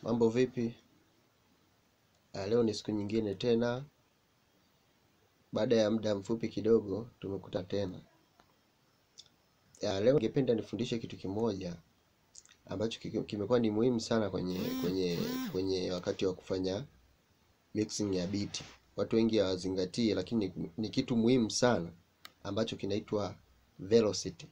Mambo vipi? Ah, leo ni siku nyingine tena, baada ya muda mfupi kidogo tumekuta tena. Ah, leo ningependa nifundishe kitu kimoja ambacho kiki- kimekuwa ni muhimu sana kwenye kwenye kwenye wakati wa kufanya mixing ya biti. Watu wengi hawazingatii, lakini ni, ni kitu muhimu sana ambacho kinaitwa velocity.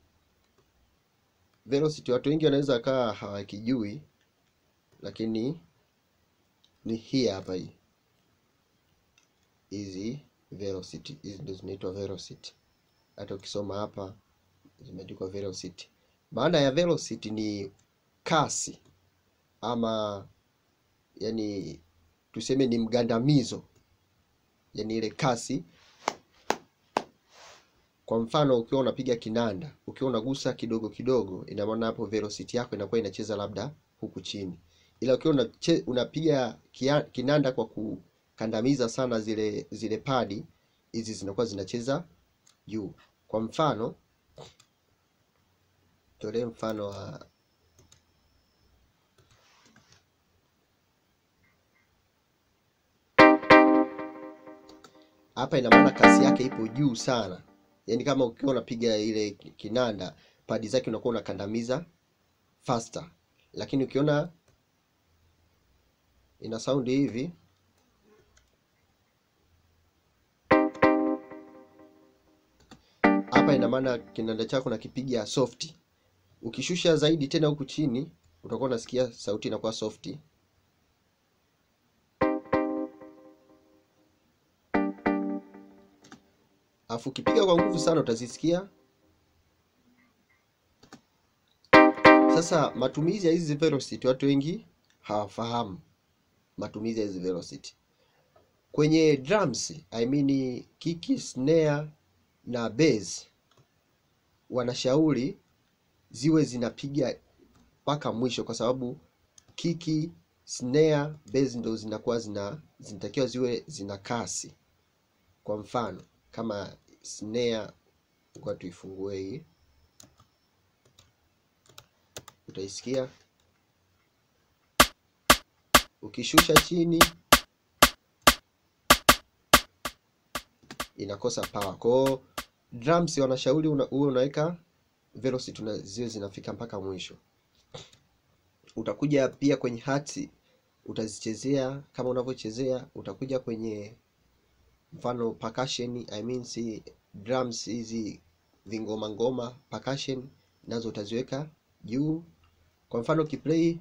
Velocity watu wengi wanaweza kaa hawakijui, lakini ni hii hapa hii hizi velocity hizi ndio zinaitwa velocity. Hata ukisoma hapa zimeandikwa velocity. Maana ya velocity ni kasi ama yani tuseme ni mgandamizo, yani ile kasi. Kwa mfano ukiwa unapiga kinanda, ukiwa unagusa kidogo kidogo, ina maana hapo velocity yako inakuwa inacheza labda huku chini, ila ukiwa unache, unapiga kia, kinanda kwa kukandamiza sana zile zile padi hizi zinakuwa zinacheza juu. Kwa mfano tolee mfano wa hapa, ina maana kasi yake ipo juu sana, yaani kama ukiwa unapiga ile kinanda padi zake unakuwa unakandamiza faster, lakini ukiona ina sound hivi hapa, ina maana kinanda chako nakipiga soft. Ukishusha zaidi tena huku chini, utakuwa unasikia sauti inakuwa soft. Alafu ukipiga kwa nguvu sana utazisikia. Sasa matumizi ya hizi velocity watu wengi hawafahamu matumizi ya hizi velocity kwenye drums, I mean kiki, snare na bass, wanashauri ziwe zinapiga mpaka mwisho, kwa sababu kiki, snare, bass ndo zinakuwa zina zinatakiwa ziwe zina kasi. Kwa mfano kama snare, kwa tuifungue hii, utaisikia ukishusha chini inakosa power. Kwa hiyo drums wanashauri una, uwe unaweka velocity una, ziwe zinafika mpaka mwisho. Utakuja pia kwenye hats utazichezea kama unavyochezea. Utakuja kwenye mfano percussion, I mean si drums hizi vingoma ngoma percussion nazo utaziweka juu. Kwa mfano ukiplay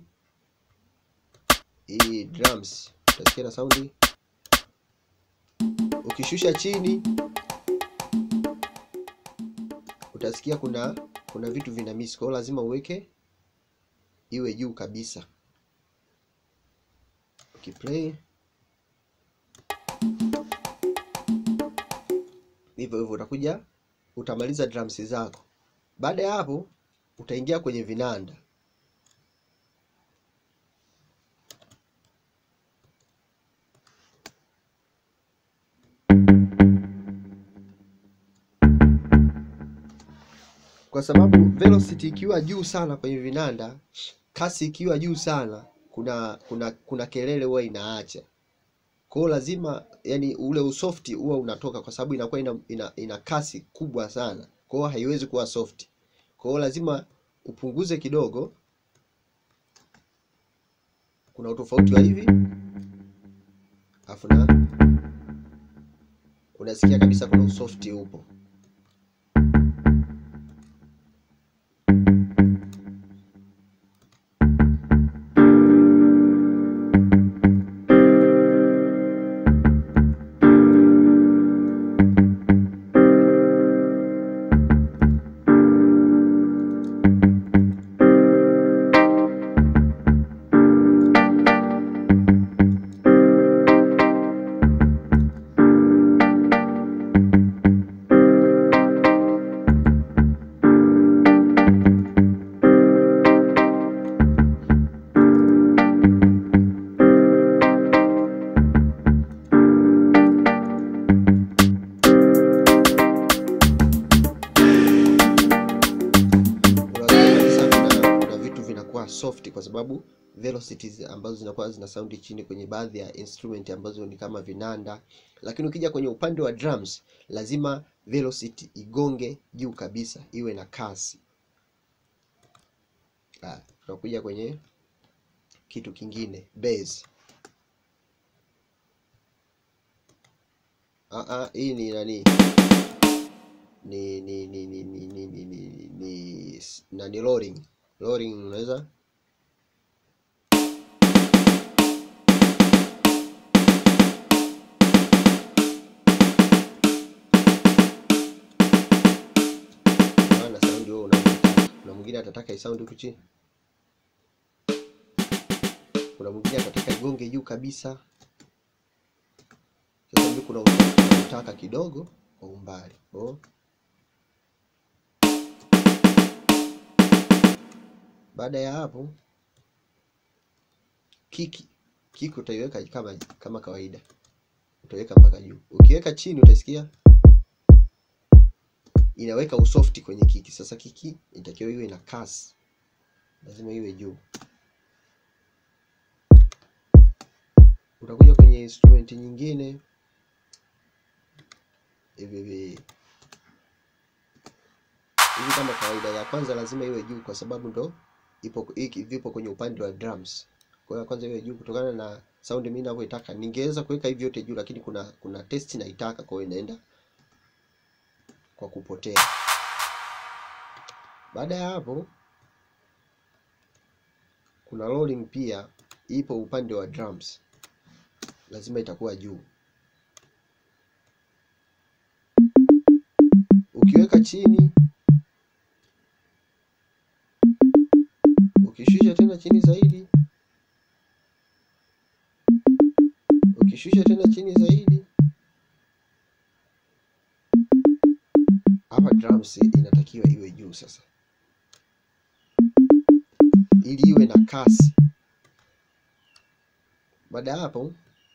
hii drums utasikia na saundi ukishusha chini utasikia kuna kuna vitu vina miss, kwa hiyo lazima uweke iwe juu kabisa. Ukiplay hivyo hivyo, utakuja utamaliza drums zako. Baada ya hapo, utaingia kwenye vinanda. kwa sababu velocity ikiwa juu sana kwenye vinanda, kasi ikiwa juu sana, kuna kuna kuna kelele huwa inaacha. Kwa hiyo lazima yani ule usofti huwa unatoka, kwa sababu inakuwa ina, ina, ina kasi kubwa sana, kwa hiyo haiwezi kuwa soft. Kwa hiyo lazima upunguze kidogo. Kuna utofauti wa hivi, afu na unasikia kabisa kuna usofti upo. soft kwa sababu velocities ambazo zinakuwa zina saundi chini kwenye baadhi ya instrument ambazo ni kama vinanda, lakini ukija kwenye upande wa drums lazima velocity igonge juu kabisa, iwe na kasi. Ah, tunakuja kwenye kitu kingine bass. Ah, ah, hii ni nani? Ni ni ni ni ni ni ni ni ni nani rolling. Rolling unaweza maana saundi wewe unataka. Kuna mwingine atataka isaundi huku chini. Kuna mwingine atataka igonge juu kabisa. Sasa hivi kuna unataka kidogo kwa umbali. Oh. Baada ya hapo kiki kiki utaiweka kama kama kawaida, utaiweka mpaka juu. Ukiweka chini utasikia inaweka usofti kwenye kiki. Sasa kiki inatakiwa iwe na kasi, lazima iwe juu. Utakuja kwenye instrument nyingine hivi hivi hivi kama kawaida. Ya kwanza lazima iwe juu kwa sababu ndo ipo hiki vipo kwenye upande wa drums. Kwa hiyo ya kwanza iwe juu kutokana na sound mimi ninavyoitaka. Ningeweza kuweka hivi yote juu, lakini kuna kuna test naitaka, kwa hiyo inaenda kwa kupotea. Baada ya hapo, kuna rolling pia ipo upande wa drums, lazima itakuwa juu. Ukiweka chini, ukishusha tena chini zaidi, ukishusha tena chini zaidi hapa drums inatakiwa iwe juu sasa, ili iwe na kasi. Baada ya hapo,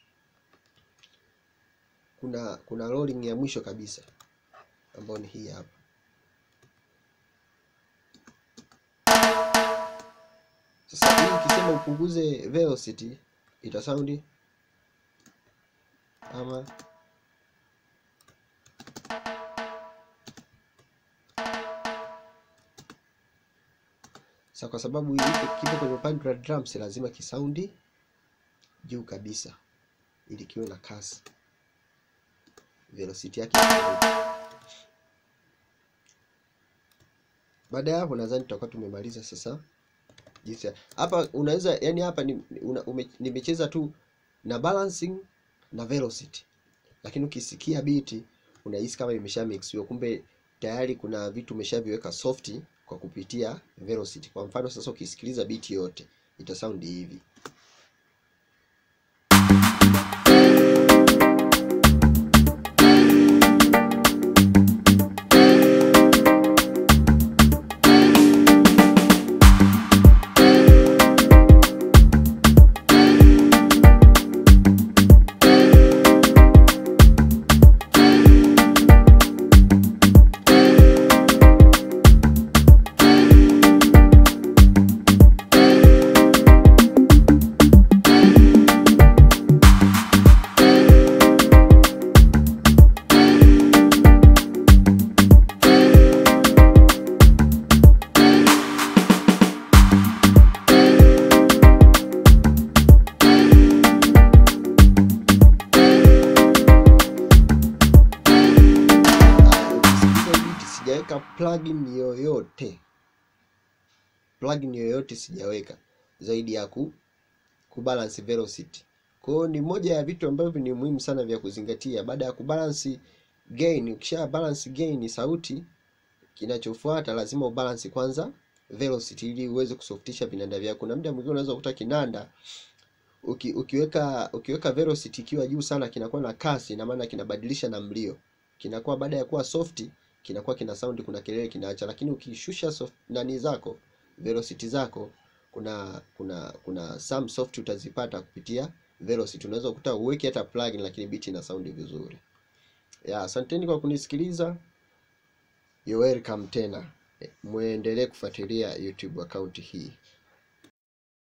kuna kuna rolling ya mwisho kabisa ambayo ni hii hapa. Sasa hii ukisema upunguze velocity ita sound ama Sasa kwa sababu hiki kipo kwenye upande wa drums, lazima kisaundi juu kabisa ili kiwe na kasi, velocity yake. Baada ya hapo, nadhani tutakuwa tumemaliza sasa. Jinsi hapa unaweza yani, hapa ni, una, ume, nimecheza tu na balancing na velocity, lakini ukisikia beat unahisi kama imesha mixiwa, kumbe tayari kuna vitu umeshaviweka softi kwa kupitia velocity. Kwa mfano sasa, ukisikiliza beat yote ita sound hivi. Sijaweka plugin yoyote, plugin yoyote sijaweka zaidi ya ku kubalance velocity. Kwa hiyo ni moja ya vitu ambavyo ni muhimu sana vya kuzingatia baada ya kubalance gain. Ukisha balance gain sauti, kinachofuata lazima ubalance kwanza velocity ili uweze kusoftisha vinanda vyako. Kuna muda mwingine unaweza kukuta kinanda uki, ukiweka ukiweka velocity ikiwa juu sana kinakuwa na kasi, ina maana kinabadilisha na mlio, kinakuwa baada ya kuwa soft kinakuwa kina sound, kuna kelele kinaacha. Lakini ukishusha soft nani zako velocity zako, kuna kuna kuna some soft utazipata kupitia velocity. Unaweza kukuta uweke hata plugin, lakini beat ina sound vizuri. Ya, asanteni kwa kunisikiliza. You're welcome tena, muendelee kufuatilia YouTube account hii.